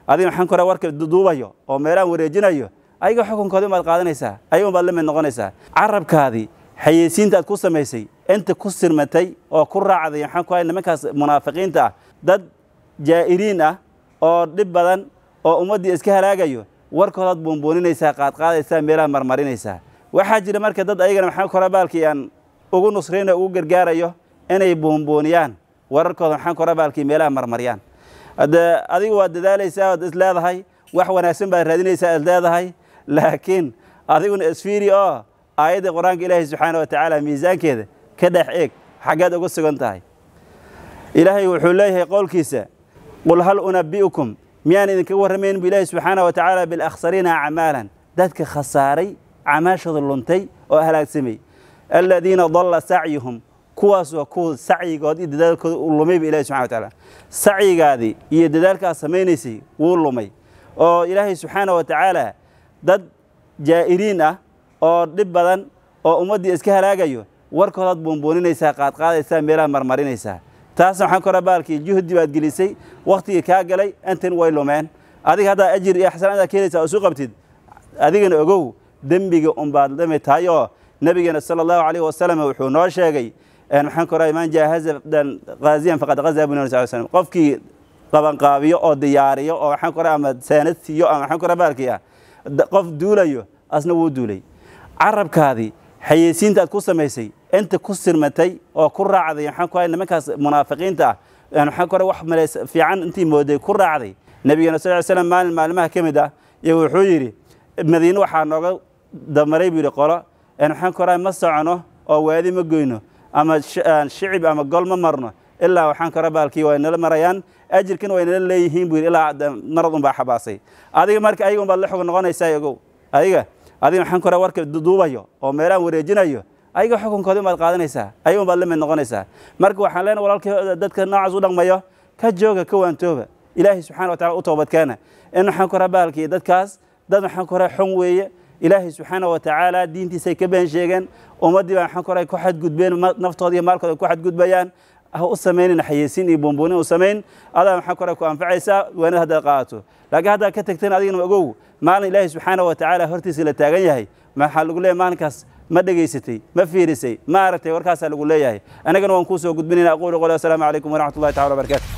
adiga maxaan ku warka duubayo oo meelahan wareejinayo ayaga xukunkoodii umaad qaadanaysaa ayaga umaad la mid noqonaysaa carabkaadii xayeysiinta aad ku samaysay inta ku sirmatay oo ku raacday maxaan ku hay nimankaas munaafiqiinta ah dad jaa'iriin ah oo dhib badan oo ummaddii iska halaagayo warkoodaad buunbuuninaysaa qaadqaadaysaa meelaha marmarinaysaa waxaa jira marka dad ayagana maxaa kora baalkii aan ugu nusrayno ugu gargaarayo inay buunbuuniyaan wararkooda maxaan kora baalkii meelaha marmariyaan hadde adigu waad dadaalaysaa waad is leedahay wax wanaagsan baad raadinaysaa is leedahay laakiin adiguna isfiiri oo aayadda qur-aanka ilaahay subxaana wa tacaala miisaankeeda ka dhex eeg xaggeed uga sugan tahay ilaahay wuxuu leeyahay qowlkiisa qul hal unabi'ukum miyaan idinkaga warramayn bu ilaahi subxaana wa tacaala bilakhsariina acmaalan dadka khasaaray camaashooda luntay oo halaagsamay aladiina dalla sacyuhum kuwaas waa kuwa sacyigood iyo dadaalkooda uu lumay ba ilahi subxana wa tacaala sacyigaadii iyo dadaalkaad samaynaysay wuu lumay oo ilaahay subxaana wa tacaala dad jaa'iriin ah oo dhib badan oo ummaddii iska halaagayo warkoodaad buunbuuninaysaa qaadqaadaysaa meelaha marmarinaysaa taasna waxaan kora baalkii juhdi baad gelisay wakhtigii kaa galay intan way lumeen adiga haddaa ajir iyo xasanaad aad ka helaysaa oo isu qabtid adigana ogow dembiga unbaad lamid tahay oo nabigeena sala allahu calayhi wasalam wuxuu noo sheegay maxaan kora man jaahaza qaaziyan faqad qazaa bu nabi sal slam qofkii qabanqaabiyo oo diyaariyo oo waxaan kora ama saanad siiyo ama waxaan kora baalkii ah qof duulayo asna wuu duulay carabkaadii xayeysiinta aad ku samaysay inta ku sirmatay oo ku raacday maxaan ku hay nimankaas munaafiqiinta ah maxaan ku wax maleys fiican intii mooday ku raacday nabigeena sal ly slam maalin maalimaha ka mid ah iyo wuxuu yidhi madiine waxaa nooga damaray buu yidhi qolo maxaan ku rahay ma socono oo waadi ma goyno ama shicib ama gol ma marno ilaa waxaan kora baalkii way nala marayaan ajirkina way nala leeyihiin buu yidhi ilaa marad unbaa xabaasay adiga marka ayaga unbaad la xog noqonaysaa ogow adiga adiga maxaan kora warka duubayo oo meelahan wareejinayo ayaga xukunkoodii umaad qaadanaysaa ayaga unbaad la mid noqonaysaa marka waxaan leenahay walaalkii dadka noocaas u dhaqmayo ka jooga ka waantooba ilaahay subxana wa tacala u toobadkeena in waxaan kora baalkii dadkaas dad waxaan kora xun weeye ilaahay subxaana wa tacaala diintiisay ka been sheegeen ummaddii baa maxaan kora ku xadgudbeen naftooda iyo maalkooda ku xadgudbayaan ha u samaynin xayeysiin iyo buunbuunin u samayn adaa maxaa kora ku anfacaysaa waanad haddaad qaadato laakiin haddaad ka tagteen adigana ogow maalin ilaahay subxaana wa tacaala hortiisa la taagan yahay maxaa lagu leeyahay maalinkaas ma dhegaysatay ma fiirisay ma aragtay warkaasaa lagu leeyahay annagana waan kuu soo gudbinayna aquulu qoli wasalaamu calaykum waraxmat ullahi tacala wabarakatu